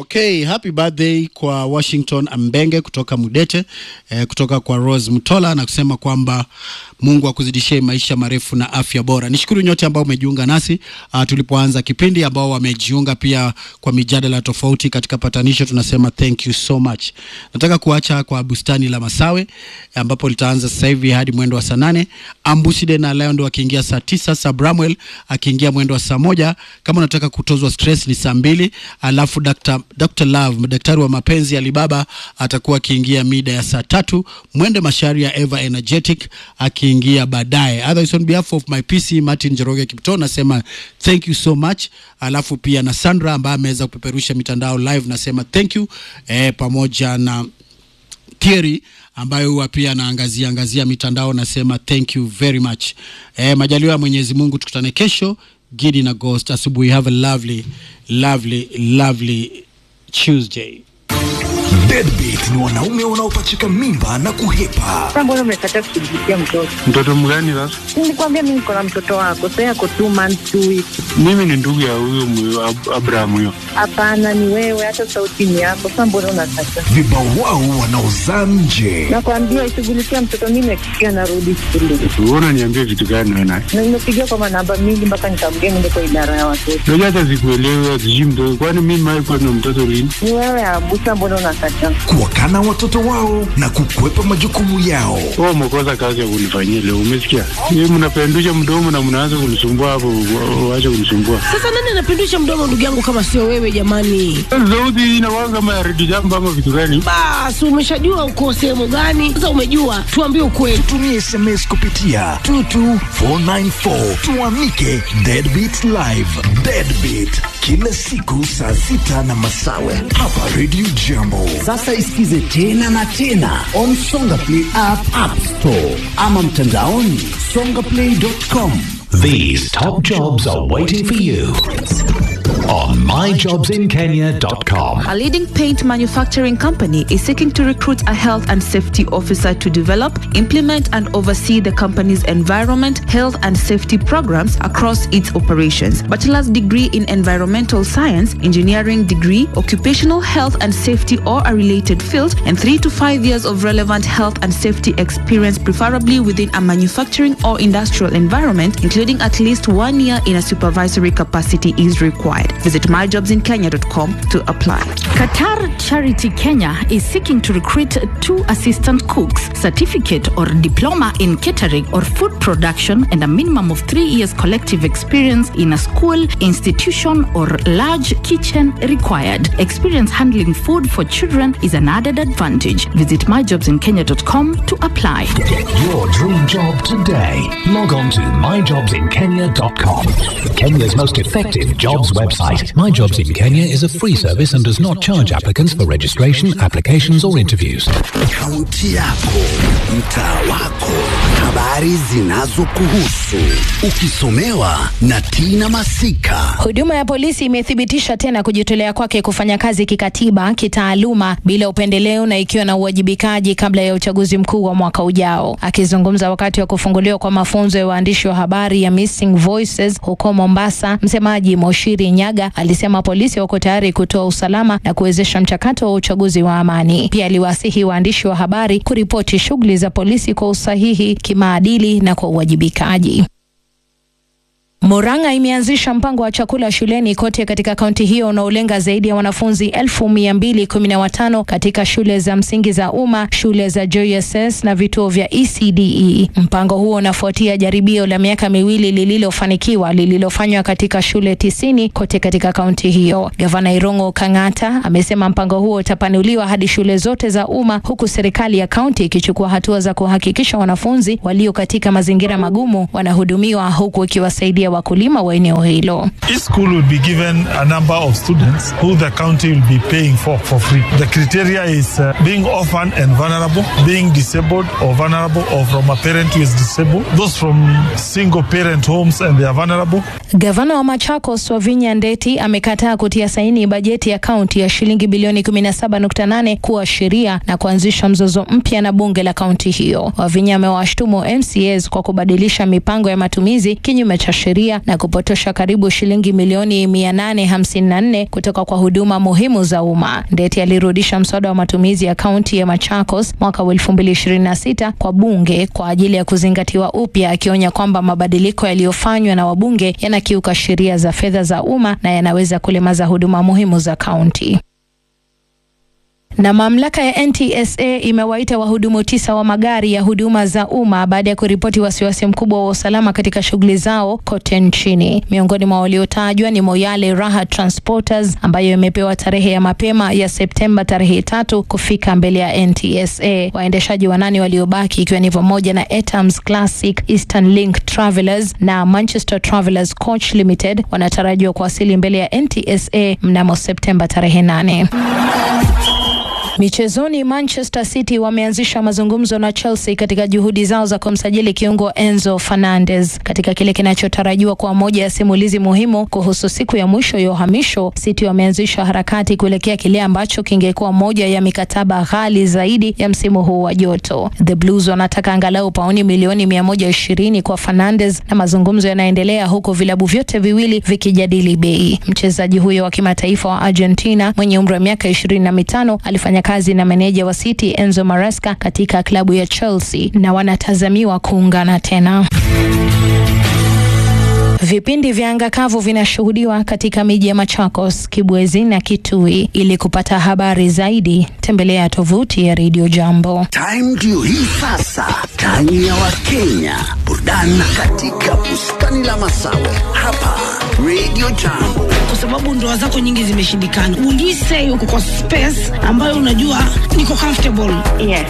Okay, happy birthday kwa Washington Ambenge kutoka Mudete eh, kutoka kwa Rose Mtola na kusema kwamba Mungu akuzidishie maisha marefu na afya bora. Nishukuru nyote ambao umejiunga nasi uh, tulipoanza kipindi, ambao wamejiunga pia kwa mijadala tofauti katika patanisho, tunasema thank you so much. Nataka kuacha kwa bustani la Masawe ambapo litaanza sasa hivi hadi mwendo wa saa nane. Ambuside na Lion wakiingia saa tisa, Sabramwel akiingia mwendo wa saa moja. Kama unataka kutozwa stress ni saa mbili, alafu Dr. Dr. Love daktari wa mapenzi Alibaba atakuwa akiingia mida ya saa tatu. Mwende Mashari ya Eva Energetic akiingia baadaye. Otherwise on behalf of my PC Martin Jeroge Kipto nasema thank you so much, alafu pia na Sandra ambaye ameweza kupeperusha mitandao live nasema thank you eh, pamoja na Thierry ambayo huwa pia anaangazia angazia mitandao nasema thank you very much. Eh, majaliwa ya Mwenyezi Mungu tukutane kesho Gidi na Ghost asubuhi. Have a lovely lovely lovely Tuesday. Deadbeat ni wanaume wanaopachika mimba na kuhepa. Sasa mbona umekataa kushughulikia mtoto? Mtoto mgani sasa? Nilikwambia mimi niko na mtoto wako, sasa yako two months two weeks. Mimi ni ndugu ya huyo mwe- Ab- Abraham huyo. Hapana, ni wewe, hata sauti ni yako. Sasa mbona unakataa? Vibao wao wanaozaa nje. Nakwambia ishughulikia mtoto, mimi nakikia narudi shule Wewe unaniambia vitu gani wewe naye? na nimepigia kwa manamba mingi mpaka nikamgea niende kwa idara ya watoto. Unajua hata sikuelewi sijui mtoto. Kwani mimi mimi kwa na mtoto lini? Ni wewe Abusa, mbona unakataa? Kuwakana watoto wao na kukwepa majukumu yao. Wewe umekosa kazi ya kunifanyia leo, umesikia? Yeye mnapendusha mdomo na mnaanza kunisumbua hapo, wa- waache kunisumbua. Sasa nani anapindusha mdomo ndugu yangu kama sio wewe jamani? Sauti hii inakuwa kama ya redio jambo ama vitu gani? Basi umeshajua uko sehemu gani? Sasa umejua, tuambie ukweli. Tumie SMS kupitia 22494 tuamike Deadbeat Live. Deadbeat kila siku saa sita na masawe hapa Radio Jambo. Sasa isikize tena na tena on Songa Play app, app store ama mtandaoni songaplay.com. These top jobs are waiting for you on myjobsinkenya.com. A leading paint manufacturing company is seeking to recruit a health and safety officer to develop, implement, and oversee the company's environment, health, and safety programs across its operations. Bachelor's degree in environmental science, engineering degree, occupational health and safety or a related field, and three to five years of relevant health and safety experience, preferably within a manufacturing or industrial environment, including at least one year in a supervisory capacity, is required. Visit myjobsinkenya.com to apply. Qatar Charity Kenya is seeking to recruit two assistant cooks, certificate or diploma in catering or food production, and a minimum of three years collective experience in a school, institution, or large kitchen required. Experience handling food for children is an added advantage. Visit myjobsinkenya.com to apply. Get your dream job today. Log on to myjobsinkenya.com. Kenya's most effective jobs website. My Jobs in Kenya is a free service and does not charge applicants for registration, applications, or interviews. Kaunti yako, mtaa wako, habari zinazokuhusu, ukisomewa na Tina Masika. Huduma ya polisi imethibitisha tena kujitolea kwake kufanya kazi kikatiba, kitaaluma, bila upendeleo na ikiwa na uwajibikaji kabla ya uchaguzi mkuu wa mwaka ujao. Akizungumza wakati wa kufunguliwa kwa mafunzo ya waandishi wa habari ya Missing Voices huko Mombasa, msemaji Moshiri Nyaga alisema polisi wako tayari kutoa usalama na kuwezesha mchakato wa uchaguzi wa amani. Pia aliwasihi waandishi wa habari kuripoti shughuli za polisi kwa usahihi, kimaadili na kwa uwajibikaji. Murang'a imeanzisha mpango wa chakula shuleni kote katika kaunti hiyo unaolenga zaidi ya wanafunzi elfu mia mbili kumi na watano katika shule za msingi za umma, shule za JSS na vituo vya ECDE. Mpango huo unafuatia jaribio la miaka miwili lililofanikiwa lililofanywa katika shule tisini kote katika kaunti hiyo. Gavana Irungu Kang'ata amesema mpango huo utapanuliwa hadi shule zote za umma, huku serikali ya kaunti ikichukua hatua za kuhakikisha wanafunzi walio katika mazingira magumu wanahudumiwa huku ikiwasaidia wakulima wa eneo hilo. Each school will be given a number of students who the county will be paying for for free. The criteria is uh, being orphan and vulnerable, being disabled or vulnerable, or from a parent who is disabled. Those from single parent homes and they are vulnerable. Gavana wa Machakos Wavinya Ndeti amekataa kutia saini bajeti ya kaunti ya shilingi bilioni 17.8 kuwa sheria na kuanzisha mzozo mpya na bunge la kaunti hiyo. Wavinya amewashtumu MCAs kwa kubadilisha mipango ya matumizi kinyume cha sheria sheria na kupotosha karibu shilingi milioni 854 kutoka kwa huduma muhimu za umma. Ndeti alirudisha mswada wa matumizi ya kaunti ya Machakos mwaka wa 2026 kwa bunge kwa ajili ya kuzingatiwa upya, akionya kwamba mabadiliko yaliyofanywa na wabunge yanakiuka sheria za fedha za umma na yanaweza kulemaza huduma muhimu za kaunti. Na mamlaka ya NTSA imewaita wahudumu tisa wa magari ya huduma za umma baada ya kuripoti wasiwasi mkubwa wa usalama katika shughuli zao kote nchini. Miongoni mwa waliotajwa ni Moyale Raha Transporters ambayo imepewa tarehe ya mapema ya Septemba tarehe tatu kufika mbele ya NTSA. Waendeshaji wanane waliobaki ikiwa ni pamoja na Etams Classic, Eastern Link Travelers na Manchester Travelers Coach Limited wanatarajiwa kuwasili mbele ya NTSA mnamo Septemba tarehe nane. Michezoni, Manchester City wameanzisha mazungumzo na Chelsea katika juhudi zao za kumsajili kiungo Enzo Fernandez katika kile kinachotarajiwa kuwa moja ya simulizi muhimu kuhusu siku ya mwisho ya uhamisho. City wameanzisha harakati kuelekea kile ambacho kingekuwa moja ya mikataba ghali zaidi ya msimu huu wa joto. The Blues wanataka angalau pauni milioni 120 kwa Fernandez na mazungumzo yanaendelea huku vilabu vyote viwili vikijadili bei. Mchezaji huyo wa kimataifa wa Argentina mwenye umri wa miaka ishirini na mitano alifanya kazi na meneja wa City Enzo Maresca katika klabu ya Chelsea na wanatazamiwa kuungana tena. Vipindi vya anga kavu vinashuhudiwa katika miji ya Machakos, Kibwezi na Kitui. Ili kupata habari zaidi, tembelea tovuti ya Radio Jambo. Time ndio hii sasa, time ya Wakenya, burudani katika bustani la Masawe hapa Radio Jambo. kwa sababu ndoa zako nyingi zimeshindikana. Ulise uko kwa space ambayo unajua niko comfortable. Yes.